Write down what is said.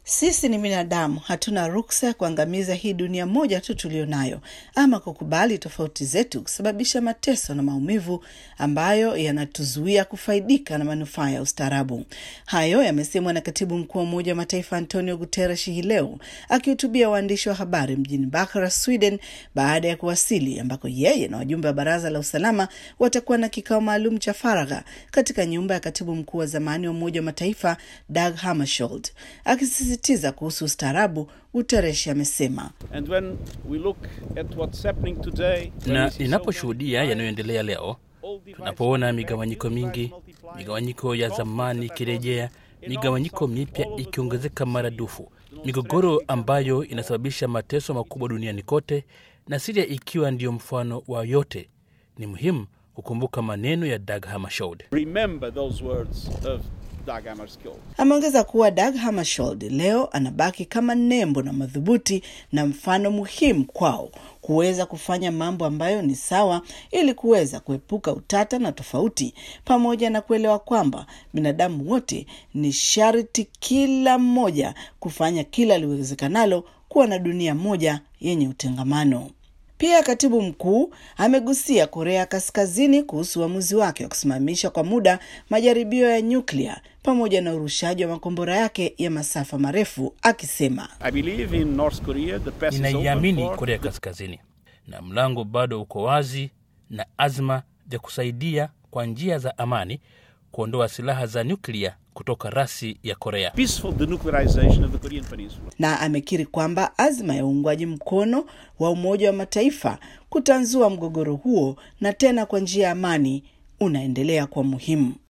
Sisi ni binadamu, hatuna ruksa ya kuangamiza hii dunia moja tu tulionayo, ama kukubali tofauti zetu kusababisha mateso na maumivu ambayo yanatuzuia kufaidika na manufaa ya ustaarabu. Hayo yamesemwa na katibu mkuu wa Umoja wa Mataifa Antonio Guterres hii leo akihutubia waandishi wa habari mjini Bucharest, Sweden, baada ya kuwasili, ambako yeye na wajumbe wa Baraza la Usalama watakuwa na kikao maalum cha faragha katika nyumba ya katibu mkuu wa zamani wa Umoja wa Mataifa Dag Hammarskjöld. Akisisitiza kuhusu ustaarabu, Guterres amesema na ninaposhuhudia yanayoendelea leo, tunapoona migawanyiko mingi, migawanyiko ya zamani ikirejea, migawanyiko mipya ikiongezeka maradufu, migogoro ambayo inasababisha mateso makubwa duniani kote, na Siria ikiwa ndiyo mfano wa yote, ni muhimu kukumbuka maneno ya Dag Hammarskjöld. Ameongeza kuwa Dag Hammarskjöld leo anabaki kama nembo na madhubuti na mfano muhimu kwao kuweza kufanya mambo ambayo ni sawa ili kuweza kuepuka utata na tofauti, pamoja na kuelewa kwamba binadamu wote ni sharti kila mmoja kufanya kila liwezekanalo kuwa na dunia moja yenye utengamano. Pia katibu mkuu amegusia Korea Kaskazini kuhusu uamuzi wake wa kusimamisha kwa muda majaribio ya nyuklia pamoja na urushaji wa makombora yake ya masafa marefu, akisema Ninaiamini Korea Kaskazini na mlango bado uko wazi na azma ya kusaidia kwa njia za amani kuondoa silaha za nyuklia kutoka rasi ya Korea. Na amekiri kwamba azma ya uungwaji mkono wa Umoja wa Mataifa kutanzua mgogoro huo na tena kwa njia ya amani unaendelea kwa muhimu.